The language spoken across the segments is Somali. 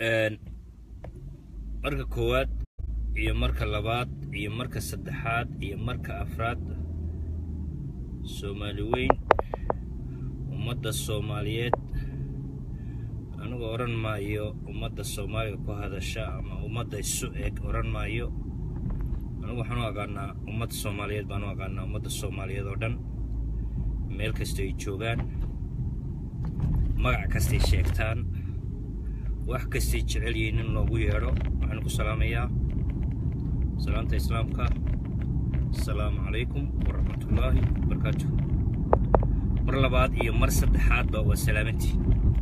marka koowaad iyo marka labaad iyo marka saddexaad iyo marka afraad soomaali weyn ummadda soomaaliyeed anigu odhan maayo ummadda soomaaliga ku hadasha ama ummadda isu eg odhan maayo anigu waxaan u aqaanaa ummadda soomaaliyeed baan u aqaanaa ummadda soomaaliyeed oo dhan meel kasta ay joogaan magac kastay sheegtaan wax kastay jecel yihiin in loogu yeedho waxaan ku salaamayaa salaamta islaamka asalaamu calaykum waraxmatullaahi wabarakaatuh mar labaad iyo mar saddexaadba waa salaamantii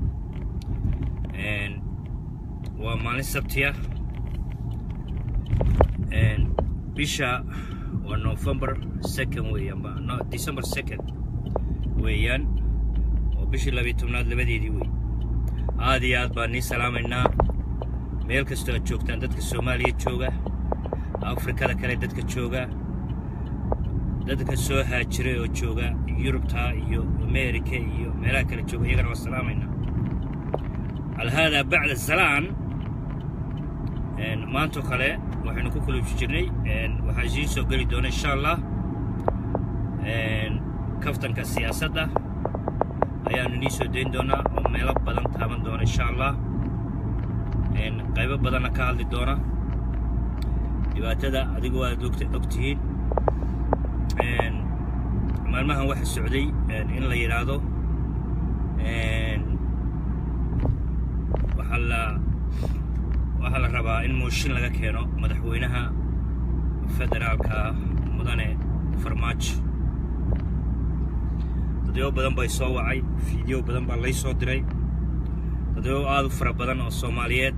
waa maalin sabtiya bisha waa november second weeyaan no december second weeyaan oo bishii labiyo tobnaad labadeedii wey aad iyo aad baan nii salaamaynaa meel kastoo aad joogtaan dadka soomaaliya jooga afrikada kale dadka jooga dadka soo haajiray oo jooga yurubta iyo amerika iyo meelaha kale jooga iyagana waa salaamaynaa al haadaa bacda salaan maantoo kale waxaynu ku kuluuji jirnay waxaa isiin soo geli doona insha allah kaftanka siyaasadda ayaanu inii soo dayn doonaa oo meelo badan taaban doona insha allah qaybo badanna ka hadli doona dhibaatada adigu aad og tihiin maalmahan waxa socday in la yidhaahdo waxaa la waxaa la rabaa in mooshin laga keeno madaxweynaha federaalka mudane farmaajo dadyo badan bay soo wacay fiideo badan baa lay soo diray dadyo aad u fara badan oo soomaaliyeed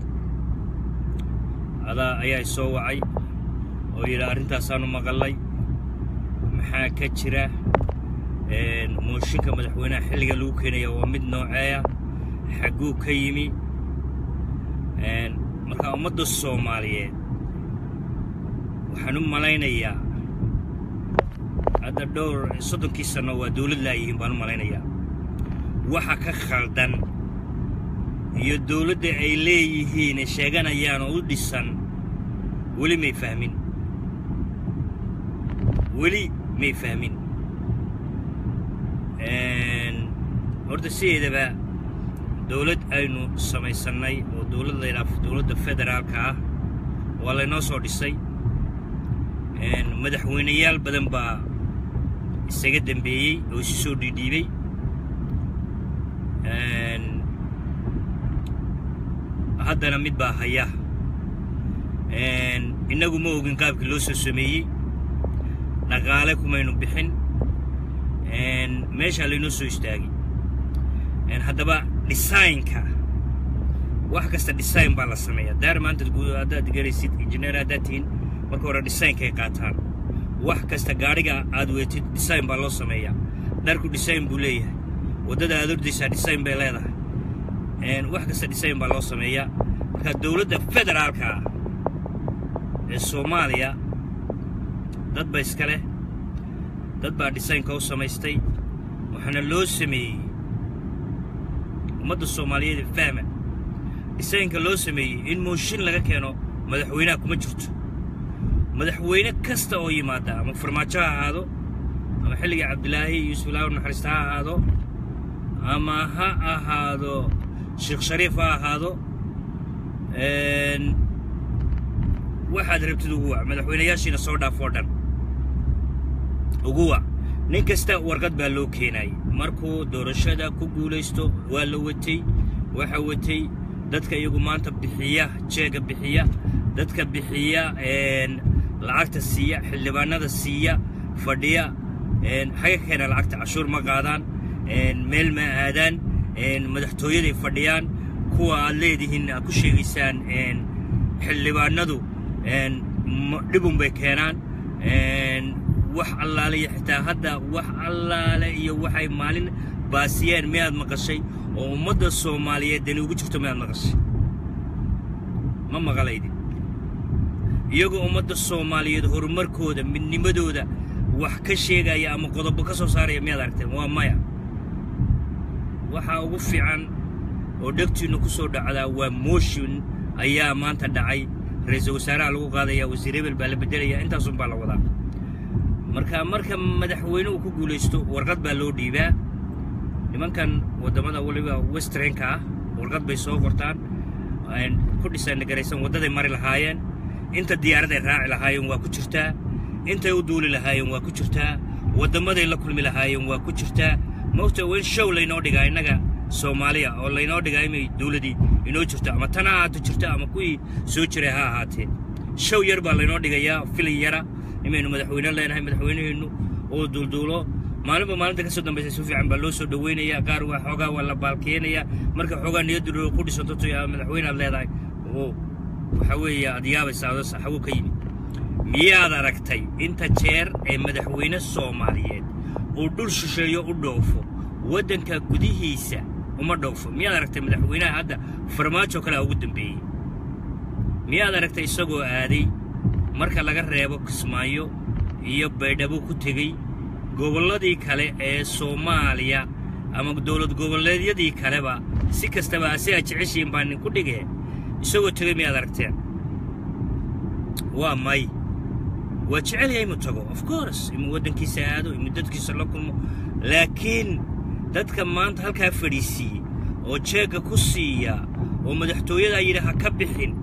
adaa ayaa soo wacay oo yidhi arrintaasaanu maqallay maxaa ka jira mooshinka madaxweynaha xilliga lagu keenaya waa mid nooceeya xagguu ka yimi markaa ummadda soomaaliyeed waxaan u malaynayaa hadda dhowr soddonkii sanno waa dawlad laayihiin baan u malaynayaa waxa ka khaldan iyo dawladda ay leeyihiin ee sheeganayaan oo u dhisan weli may fahmin weli may fahmin horta sideedaba dawlad aynu samaysannay oo dawlad laydhaaf dawladda federaalka ah waa laynoo soo dhisay madaxweynayaal badan baa isaga dembeeyey oo isu soo dhiidhiibay haddana mid baa haya innagu ma ogin qaabkii loo soo sameeyey dhaqaale kumaynu bixin meeshaa laynoo soo istaagay haddaba dhisaynka wax kasta dhisayn baa la sameeya daar maanta haddaad garaysid injineer haddaad tihiin marka hore dhisaynkay qaataan wax kasta gaadhiga aad weetid dhisayn baa loo sameeyaa dharku dhisayn buu leeyahay waddada aad ordaysaa dhisayn bay leedahay wax kasta dhisayn baa loo sameeyaa marka dawladda federaalka ah ee soomaaliya dad ba iska leh dad baa dhisaynka u samaystay waxaana loo sameeyey ummadda soomaaliyeed fahma dhisaynka loo sameeyey in mooshin laga keeno madaxweynaha kuma jirto madaxweyne kasta oo yimaada ama farmaajo ha ahaado ama xilliga cabdilaahi yuusuf ilaahu naxariista ha ahaado ama ha ahaado sheekh shariif ha ahaado waxaad rabtid ugu wac madaxweynayaashiina soo dhaaf oo dhan ugu wac nin kasta warqad baa loo keenayay markuu doorashada ku guulaysto waa la watay waxa watay dadka iyagu maanta bixiya jeega bixiya dadka bixiya lacagta siiya xildhibaanada siiya fadhiya xaga keena lacagta cashuur ma qaadaan meel ma aadaan madaxtooyaday fadhiyaan kuwa aad leedihiin aad ku sheegaysaan xildhibaanadu dhibun bay keenaan wax allaale iyo xitaa hadda wax allaale iyo waxay maalin baasiyeen miyaad maqashay oo ummadda soomaaliyeed dani ugu jirto miyaad maqashay ma maqalaydin iyagoo ummadda soomaaliyeed horumarkooda midnimadooda wax ka sheegaya ama qodobo ka soo saaraya miyaad aragteen waa maya waxaa ugu fiican oo dhegtiinnu ku soo dhacdaa waa motion ayaa maanta dhacay ra-iisul wasaaraha lagu qaadaya wasiir hebel baa la beddelaya intaasun baa la wadaa marka marka madaxweynuhu ku guulaysto warqad baa loo dhiibaa nimankan waddamada weliba westrenka ah warqad bay soo qortaan ku dhisangaraysan waddaday mari lahaayeen inta diyaaraday raaci lahaayeen waa ku jirtaa intay u duuli lahaayeen waa ku jirtaa waddamaday la kulmi lahaayeen waa ku jirtaa mogta waa in show laynoo dhigaa innaga soomaaliya oo laynoo dhigaa imay dawladdii inoo jirto ama tan ha ahaato jirto ama kuwii soo jiray ha ahaatee show yar baa laynoo dhigayaa filin yara imaynu madaxweyne leenahay madaxweynaheennu oo duulduulo maalinba maalinta ka soo dambaysa si fiican baa loo soo dhoweynayaa qaar waa xoogaa waa la baalkeenayaa marka xoogaa niyaddu ku dhisanto to madaxweyne aad leedahay oo waxa weeye aad yaabaysa adoo saxawo ka yimid miyaad aragtay inta jeer ee madaxweyne soomaaliyeed uu dhul shisheeyo u dhoofo waddanka gudihiisa uma dhoofo miyaad aragtay madaxweynaha hadda farmaajo kale a ugu dambeeyey miyaad aragtay isagoo aaday marka laga reebo kismaayo iyo baydhabo ku tegey gobolladii kale ee soomaaliya ama dowlad goboleedyadii kaleba si kastaba asigaa jeceshiin baa nin ku dhigee isagoo tegey miyaad aragteen waa may waa jecel yahay inuu tago of course inuu waddankiisa aado inuu dadkiisa la kulmo laakiin dadka maanta halkaa fadhiisiiyey oo jeegga ku siiya oo madaxtooyadaa yidhi ha ka bixin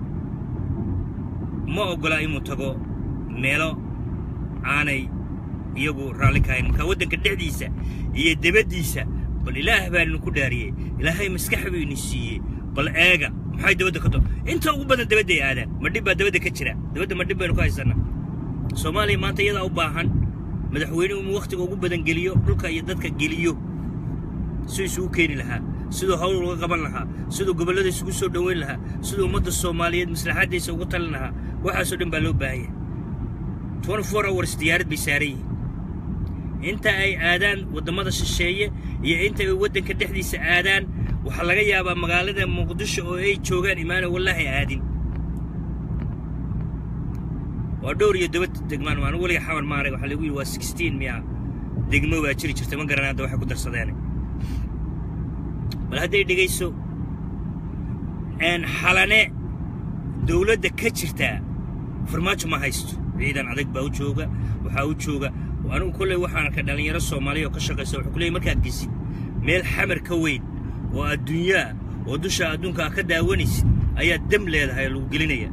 ma oggola inuu tago meelo aanay iyagu raalli ka hayn markaa waddanka dhexdiisa iyo debaddiisa bal ilaah baa idinku dhaariyey ilaahay maskax buu idin siiyey bal eega maxay dabadda ka to inta ugu badan dabadday aadaan ma dhib baa dabadda ka jira dabadda ma dhib baynu ku haysannaa soomaaliya maanta iyadaa u baahan madaxweynuhu inuu wakhtiga ugu badan geliyo dhulka iyo dadka geliyo siduu isugu keeni lahaa siduu hawl uga qaban lahaa siduu gobollada isugu soo dhoweyn lahaa siduu ummadda soomaaliyeed maslaxaddiisa ugu talin lahaa waxaasoo dhan baa loo baahan yahay twenty four hours diyaarad bay saaran yihiin inta ay aadaan waddamada shisheeye iyo inta ay waddanka dhexdiisa aadaan waxaa laga yaabaa magaalada muqdisho oo ay joogaan imaana wallaahi aadin waa dhowr iyo daba degmaan anu weliga xawan maarag waxaa lagu yidhi waa sixteen miya degmo baa jiri jirta ma garan hadda waxay ku darsadeen bal hadday dhegayso xalane dawladda ka jirtaa farmaajo ma haysto ciidan adag baa u jooga waxaa u jooga anigu kolley waxaan arkay dhallinyaro soomaaliya oo ka shaqaysa wuxuu ku leeyay markaad gesid meel xamar ka weyn oo adduunyaa oo dusha adduunka a ka daawanaysid ayaa dam leedahay oo lagu gelinaya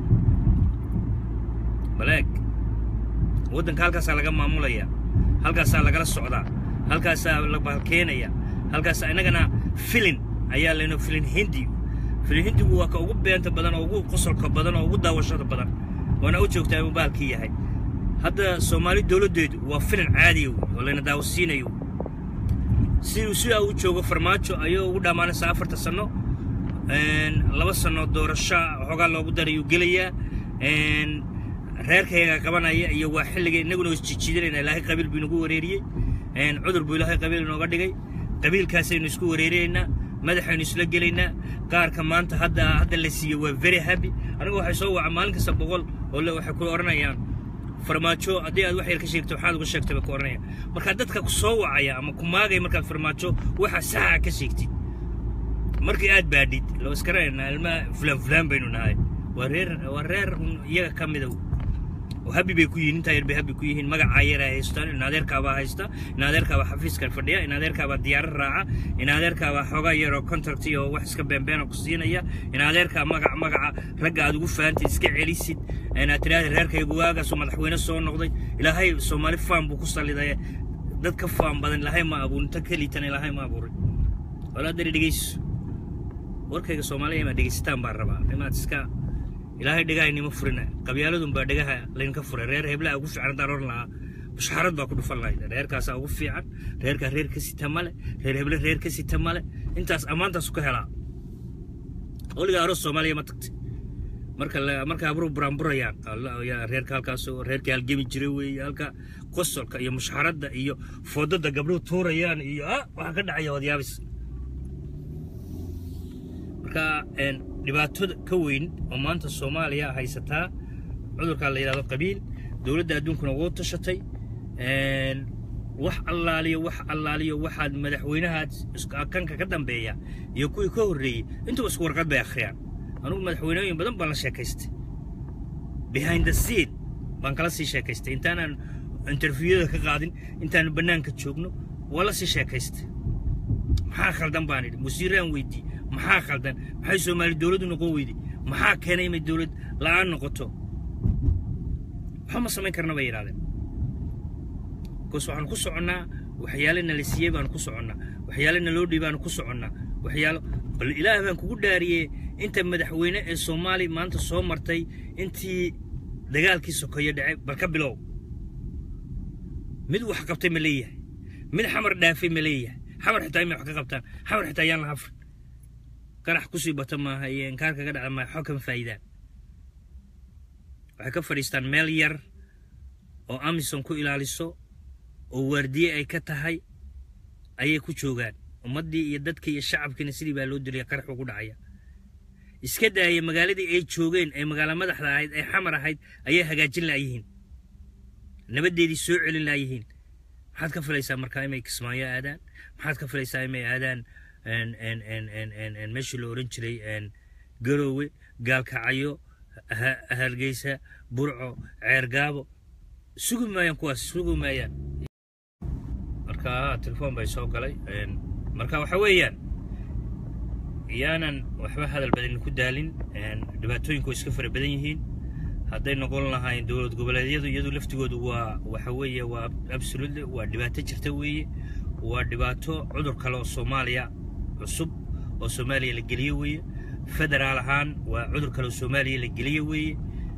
baleeg waddanka halkaasaa laga maamulayaa halkaasaa lagala socdaa halkaasaa la baalkeenaya halkaasaa innagana filin ayaa laynoo filin hindi filin hindigu waa ka ugu beenta badan oo ugu qosolka badan oo ugu daawashada badan waana u joogtaa inuu baalkii yahay hadda soomaali dawladdeedu waa filin caadiya wey oo layna daawasiinayo siduu sidaa u joogo farmaajo ayuu ugu dhammaanaysaa afarta sanno laba sanno doorasho xoogaa loogu darayuu gelayaa reerkayaga qabanaya iyo waa xilliga innaguna isjijiidanayna ilaahay qabiil buu inagu wareeriyey cudur buu ilaahay qabiil inooga dhigay qabiilkaasaynu isku wareeraynaa madaxaynu isla gelaynaa qaarka maanta hadda hadda la siiyey waa very happy anigu waxay soo waca maalin kasta boqol oo le waxay ku odhanayaan farmaajo haddii aad wax yar ka sheegto waxaad uga sheegtay bay ku odhanayaan markaa dadka ku soo wacaya ama ku maagaya markaad farmaajo waxa saxa ka sheegtid markii aad baadhid loo iskaranaynaa ilmaa fulaan fulaan baynu nahay waa reer waa reer iyaga ka mida oo habi bay ku yihiin intaa yar bay habi ku yihiin magacaa yar ay haystaan in adeerkaabaa haysta in adeerkaabaa xafiiskan fadhiya in adeerkaabaa diyaarad raaca in adeerkaabaa xoogaa yar oo contract iyo wax iska beenbeena ku siinaya in adeerkaa magac magaca ragga aad ugu fahanteed iska celisid inaad tidhahda reerkaygu waagaasoo madaxweyne soo noqday ilaahay soomaali faan buu ku sallidaya dad ka faan badan ilaahay ma abuurin ta kelitan ilaahay ma abuurin walaadari dhegeyso warkayga soomaaliya imaad dhegeysataan baan rabaa imaad iska ilaahay dhegahaynima furina qabyaaladun baa dhegaha laynka furay reer heblaha ugu fiican haddaan oran lahaa bushxarad baa ku dhufan lahayd reerkaasaa ugu fiican reerkaa reer ka sita male reer heble reer ka sita male intaas ammaantaasu ka helaa weligaa aroos soomaaliya ma tagtay marka marka abru buraanburayaan reerka halkaas reerkii halgemi jiray weeye halka qosolka iyo mushxaradda iyo foodada gabdhuhu tuurayaan iyo ah waxaa ka dhacaya wadyaabis marka dhibaato ka weyn oo maanta soomaaliya haysataa cudurkaa la yidhahdo qabiil dowladda adduunkuna wuu tashatay wax allaaliyo wax allaaliyo waxaad madaxweynahaad kanka ka dambeeya iyo kuwii ka horreeyey intuba isku warqad bay akhriyaan anugu madaxweynooyin badan baan la sheekaystay behind the seat baan kala sii sheekaystay intaanaan interviewada ka qaadin intaanu bannaanka joogno waa la sii sheekaystay maxaa khaldan baan idhi wasiiraan weydii maxaa khaldan maxay soomaali dowladdu noqon weyday maxaa keenay inay dowlad la'aan noqoto waxba ma samayn karna bay yidhahdeen bikoos waxaan ku soconnaa waxyaale nala siiyey baanu ku soconnaa waxyaale naloo dhiy baanu ku soconnaa waxyaalo bal ilaah baan kugu dhaariyey inta madaxweyne ee soomaali maanta soo martay intii dagaalkii sokeeye dhacay bal ka bilow mid wax qabtay ma leeyahay mid xamar dhaafay ma leeyahay xamar xitaa imay wax ka qabtaan xamar xitaa yaan la hafrin qarax kusii bata maaha iyo inkaar kaga dhaca maaha xog kama faa'idaan waxay ka fadhiistaan meel yar oo amison ku ilaaliso oo waardiye ay ka tahay ayay ku joogaan ummaddii iyo dadkii iyo shacabkiina sidii baa loo dilaya qarax ugu dhacaya iska daaya magaaladii ay joogeen ee magaalo madaxda ahayd ee xamar ahayd ayay hagaajin laayihiin nabaddeedii soo celin laayihiin maxaad ka filaysaa markaa inay kismaayo aadaan maxaad ka filaysaa inay aadaan meeshii la odhan jiray garoowe gaalkacayo hargeysa burco ceergaabo sugi maayaan kuwaas sugi maayaan marka telefoon bay soo galay marka waxa weeyaan yaanan waxba hadal badan ku daalin dhibaatooyinku way iska fara badan yihiin hadday noqon lahayn dowlad goboleedyadu iyadu laftigoodu waa waxa weeye waa absolutely waa dhibaato jirta weeye waa dhibaato cudur kale oo soomaaliya cusub oo soomaaliya la geliye weeye federaal ahaan waa cudur kale oo soomaaliya la geliye weeye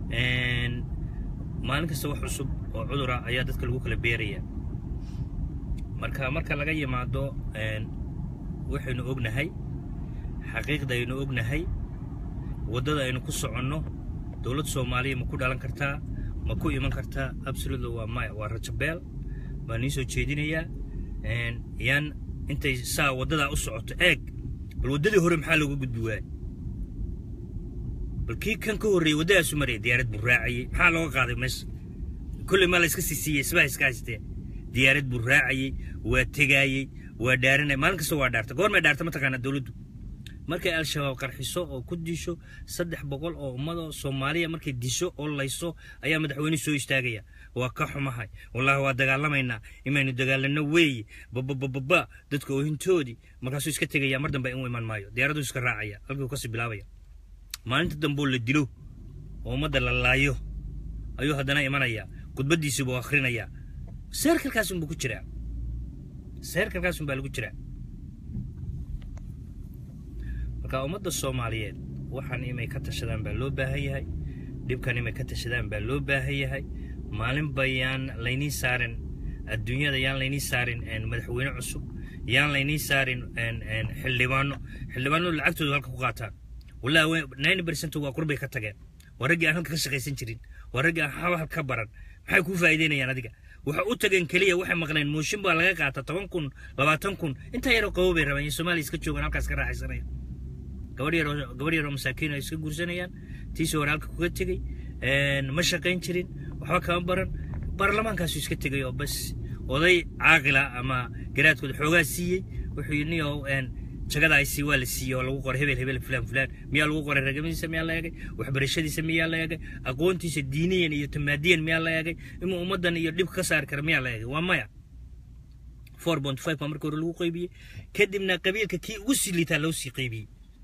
maalin kasta wax cusub oo cudura ayaa dadka lagu kala beeraya marka marka laga yimaado waxaynu ognahay xaqiiqda aynu ognahay waddada aynu ku soconno dowlad soomaaliya ma ku dhalan kartaa ma ku iman kartaa absolutely waa maya waa rajabeel baan nii soo jeedinayaa yaan intay saa waddadaa u socoto eeg bal waddadii hore maxaa looga gudbi waayey bal kii kan ka horreeyey waddadaasu maraya diyaarad buu raacayey maxaa looga qaaday meesha kolley maa la iska siisiiyey isbaa iska haystee diyaarad buu raacayey waa tegaayey waa dhaaranaya maalin kasta waa dhaarta goormay dhaarta mataqaanaa dowladdu markay al-shabaab qarxiso oo ku disho saddex boqol oo ummado soomaaliya markay disho oo layso ayaa madaxweyne soo istaagaya waa ka xumahay wallaahi waa dagaalamaynaa imaynu dagaalano weeye bababababa dadka oohintoodii markaasuu iska tegaya mar dambe in iman maayo diyaaraddu iska raacaya halkuu kasii bilaabaya maalinta damboo la dilo oo ummadda la laayo ayuu haddana imanaya khudbaddiisii buu akhrinayaa seerkalkaasunbuu ku jiraa seerkalkaasun baa lagu jiraa marka ummadda soomaaliyeed waxaan imay ka tashadaan baa loo baahan yahay dhibkan imay ka tashadaan baa loo baahan yahay maalinba yaan laynii saarin adduunyada yaan laynii saarin madaxweyne cusub yaan laynii saarin xildhibaano xildhibaanadu lacagtoodu halka ku qaataan wallahi ninety percent waa qurbay ka tageen waa raggii aan halka ka shaqaysan jirin waa raggii aan haba halka baran maxay kuu faa'iideynayaan adiga waxa u tageen keliya waxay maqleen mooshin baa laga qaata toban kun labaatan kun intaa yaroo qabo bay rabaan in soomaaliya iska joogaan halkaas ka raaxaysanaya gabadh yaroo gabadh yaroo masaakiin ay iska guursanayaan tiisii hore halka kuga tegey ma shaqayn jirin waxba kama baran baarlamaankaasu iska tegay oo bas oday caaqila ama garaadkooda xoogaa siiyey wuxuu yidhi niyow jagadaasi waa la siiyey oo lagu qoray hebel hebel fulaan fulaan miyaa lagu qoray ragamidiisa miyaa la eegay waxbarashadiisa miyaa la eegay aqoontiisa diiniyan iyo tamaadiyan miyaa la eegay inuu ummaddan iyo dhibka ka saari kara miyaa la eegay waa maya four point five baa marka hore lagu qaybiyey kadibna qabiilka kii ugu sii liitaa loo sii qaybiyey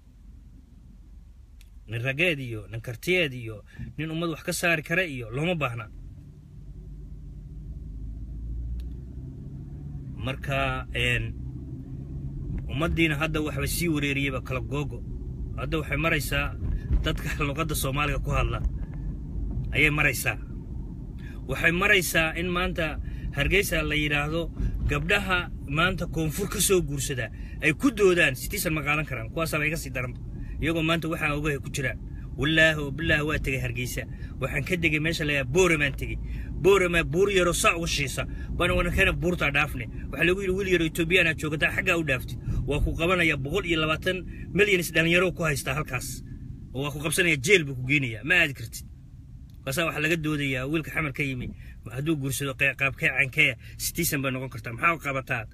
nin rageed iyo nin kartiyeed iyo nin ummad wax ka saari kara iyo looma baahna marka ummaddiina hadda waxba sii wareeriyeyba kala googo hadda waxay maraysaa dadka luqadda soomaaliga ku hadla ayay maraysaa waxay maraysaa in maanta hargeysa la yidhaahdo gabdhaha maanta koonfur ka soo guursadaa ay ku doodaan sitiisan ma qaadan karaan kuwaasaaba iga sii daran iyagoo maanta waxaa ogahay ku jiraan wallaahi oo bilaahi waa tegay hargeysa waxaan ka degay meesha layaa booramaan tegey booramaa buur yaroo saa uga shiisa bana wanankana buurtaa dhaafne waxaa lagu yidhi wiil yaroo etoobiyaana joogataa xaggaa u dhaaftid waa ku qabanaya boqol iyo labaatan milyanis dhallinyaro ku haystaa halkaas oo waa ku qabsanaya jeel buu ku geenaya ma aadi kartid kaasaa waxaa laga doodayaa wiilka xamar ka yimi hadduu guursado qaabkee cankee citizen bay noqon kartaa maxaa qabataa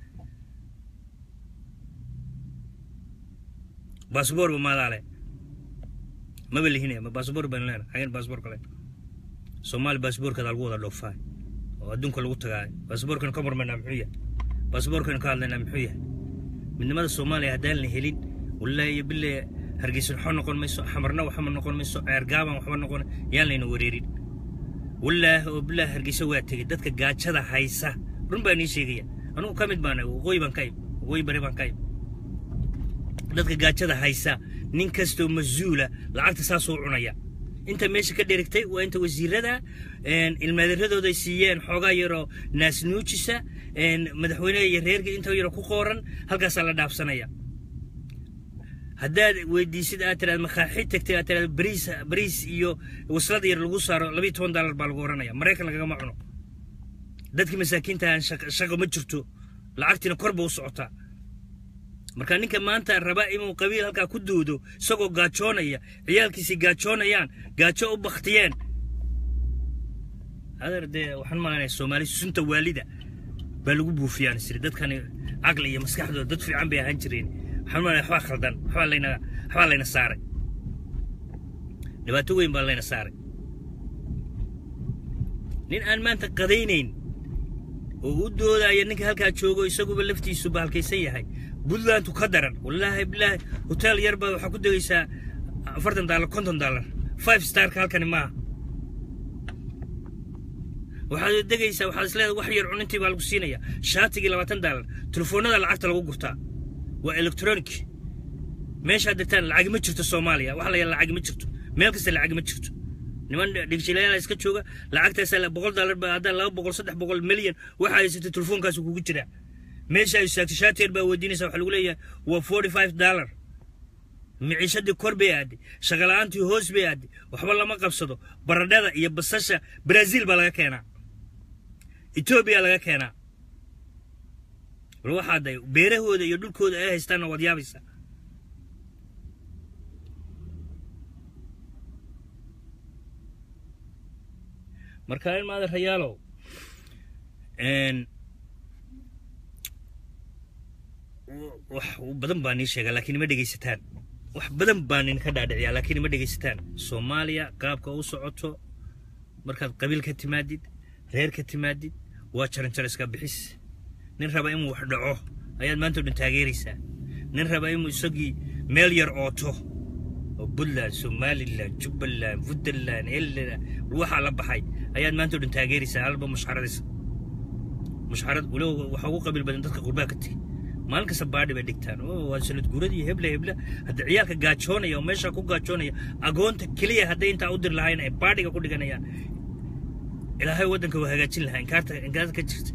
baasboor ba maadaale maba lihine ma baasboor baan leena xageen baasboor kale soomaali baasboorkada lagu wada dhoofaa oo adduunka lagu tagaa baasboorkan ka marmaynaa muxuu yahay baasboorkan ka hadlaynaa muxuu yahay midnimada soomaaliya haddaan la helin wallaahi iyo bille hargeysa waxba noqon mayso xamarna waxba noqon mayso ceergaaban waxba noqon yaan layna wareerin wallaahi oo bilaahi hargeysa waa tegey dadka gaajada haysa run baa nii sheegaya anugu ka mid baana waqooyi baan ka imi waqooyi bari baan ka imi dadka gaajada haysa nin kastoo mas-uula lacagta saasuu cunaya inta meesha ka dherigtay waa inta wasiirada ilmaadaradooday siiyeen xoogaa yaroo naasnuujisa madaxweyneha iyo reerka inta yaroo ku qooran halkaasaa la dhaafsanaya haddaad weydiisid aad tiraad makaaxi tagtay aad tiraad bariis bariis iyo waslada yar lagu saaro labiyo toban daalar baa lagu oranaya maraykan lagagama cuno dadkii masaakiintahan shaqo ma jirto lacagtiina kor ba u socotaa marka ninka maanta raba inuu qabiil halkaa ku doodo isagoo gaajoonaya ciyaalkiisii gaajoonayaan gaajo u baktiyeen adeer dee waxaan malanaya soomaali sunta waalida baa lagu buufiyaan isiri dadkani caqli iyo maskaxdooda dad fiican bay ahaan jireen waxaan malanaya waxbaa khaldan waxbaa layna waxbaa layna saaray dhibaato weyn baa layna saaray nin aan maanta qadaynayn oo u doodaya ninka halkaa joogo isaguba laftiisu bahalkaysan yahay puntlandu ka daran wallaahi bilaahi hotel yar baa waxaa ku degaysaa afartan daalar konton daalar five starka halkani maaha waxaad degaysaa waxaad isleedahay wax yar cunintii baa lagu siinaya shaatigii labaatan daalar telefoonada lacagta lagu gurtaa waa electronic meeshaad degtaan lacag ma jirto soomaaliya wax la yaala lacag ma jirto meel kasta lacag ma jirto niman dhigjilayaal iska jooga lacagtaas boqol daalar ba haddaan laba boqol saddex boqol milyan waxa haysatay telefoonkaas kugu jiraa meesha ay istaagtay shaati yar baa weydiinaysa waxaa lagu leeyahay waa forty five dollar miciishadii kor bay aadday shaqala-aantii hoos bay aadday waxba lama qabsado baradhada iyo basasha brazil baa laga keenaa etoobiya laga keenaa bal waxaa day beerahooda iyo dhulkooda ay haystaanna waad yaabaysaa marka in maada rayaalow wax badan baa nii sheegaa laakiin ima dhegaysataan wax badan baa nin ka dhaadhiciyaa laakiin ima dhegaysataan soomaaliya qaabka u socoto markaad qabiil ka timaadid reer ka timaadid waa jaranjariska bixis nin raba inuu wax dhaco ayaad maanta o dhan taageeraysaa nin raba inuu isagii meel yar ooto oo puntland somalilan jubbaland puntland elland waxaa la baxay ayaad maanta o dhan taageeraysaa halba mushxaradaysa mushxarad walow waxaa ugu qabiil badan dadka qurbaa ka tegi maalin kasta baadhi bay dhigtaan oo waa sanad guuradii heble heble hadda ciyaalka gaajoonaya oo meesha ku gaajoonaya agoonta keliya hadday intaa u dir lahayn ay baadhiga ku dhiganayaan ilaahay waddanka waa hagaajin lahaa inkaarta inkaarta ka jirta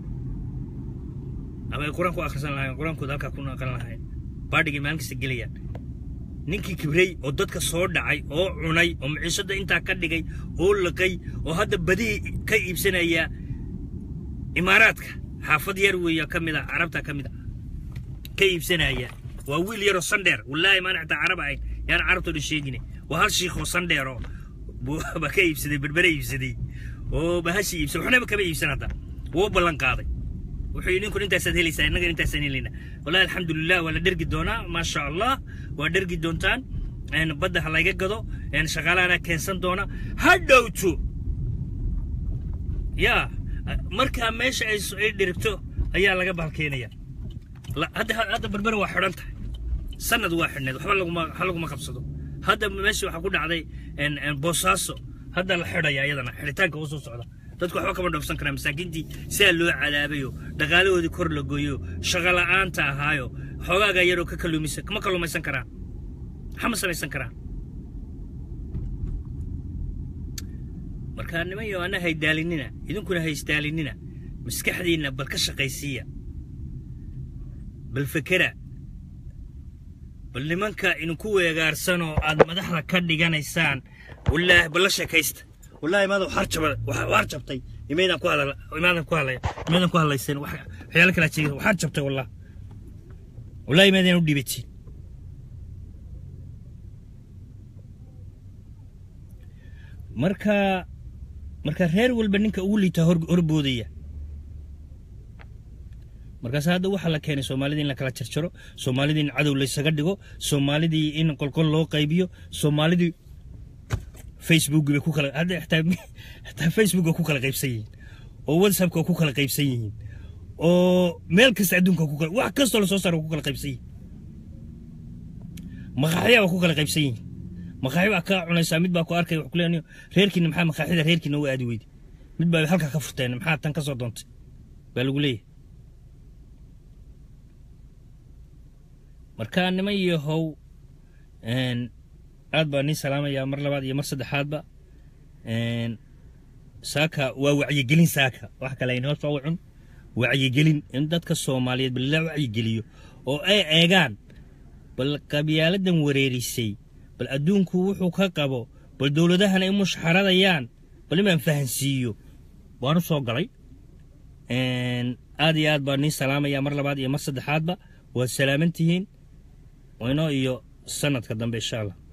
ama ay qur-aan ku akhrisan lahayn qur-aankooda halkaa ku naqan lahayn baadhigay maalin kasta gelayaan ninkii kibrey oo dadka soo dhacay oo cunay oo maciishada intaa ka dhigay oo liqay oo hadda badihii ka iibsanaya imaaraadka xaafad yar weeya ka mid a carabta ka mid a ka iibsanaya waa wiil yaroo sandheer wallaahi maana xitaa carab ahayn yaan carabtoo dhan sheegine waa hal shiikh oo sandheeroo ba ka iibsaday berbere iibsaday oo bahashi iibsaday waxnaba kama iibsan hadda wuu ballan qaaday wuxuu yidhi ninkun intaasaad helaysaa innaga intaasaan helaynaa wallahi alxamdulilah waa la dhergi doonaa maasha allah waa dhergi doontaan badda ha layga gado shaqaalahana keensan doona ha dhowto yaa markaa meesha ay dhirigto ayaa laga bahalkeenaya hadda hadda berbere waa xidhan tahay sanad waa xidhneed waxba laguma waxba laguma qabsado hadda meesha waxaa ku dhacday boosaaso hadda la xidhaya iyadana xidhitaanka u soo socda dadku waxba kama dhoofsan karaan masaakiintii sidaa loo cadaabayo dhaqaalahoodii kor la gooyo shaqo la'aanta ahaayo xoogaaga yaroo ka kaluumisa kama kaluumaysan karaan maxama samaysan karaan markaa niman yo ana haydaalinina idinkuna haysdaalinina maskaxdiinna bal ka shaqaysiiya bal fekera bal nimanka idinku weegaarsanoo aad madaxda ka dhiganaysaan wallaahi bal la sheekaysta wallaahi maada waxaar jabay waxaar jabtay imaydaan ku hadal imaadan ku hadlay imaadan ku hadlaysan wax waxyaalo kala jeegin waxaar jabtay wallah wallaahi imaydaan u dhibatiin marka marka reer walba ninka ugu liitaa hor horboodaya markaas hadda waxaa la keenay soomaalidii in la kala jarjaro soomaalidii in cadow laysaga dhigo soomaalidii in qolqol loo qaybiyo soomaalidii facebook bay ku kala hadda xitaa xitaa facebook waa ku kala qaybsan yihiin oo whatsapp waa ku kala qaybsan yihiin oo meel kasta adduunka ku kala wax kastoo lasoo saaro waa ku kala qaybsan yihiin maqaaxya waa ku kala qaybsan yihiin maqaaxi baa kaa cunaysaa mid baa ku arkaya wax kuleeyahay reerkiina maxaa maqaaxida reerkiina u aadi weyday mid baa halkaa ka furteen maxaa tan ka soo doontay baa lagu leeyahay marka niman yahow aad baa nii salaamayaa mar labaad iyo mar saddexaadba saaka waa wacyigelin saaka wax kale aynoo soo cun wacyigelin in dadka soomaaliyeed bal la wacyigeliyo oo ay eegaan bal qabyaaladan wareerisay bal adduunku wuxuu ka qabo bal dowladahana ay mushxaradayaan bal inaan fahansiiyo waanu soo galay aad iyo aad baa nii salaamayaa mar labaad iyo mar saddexaadba waad salaaman tihiin wayno iyo sanadka dambe insha allah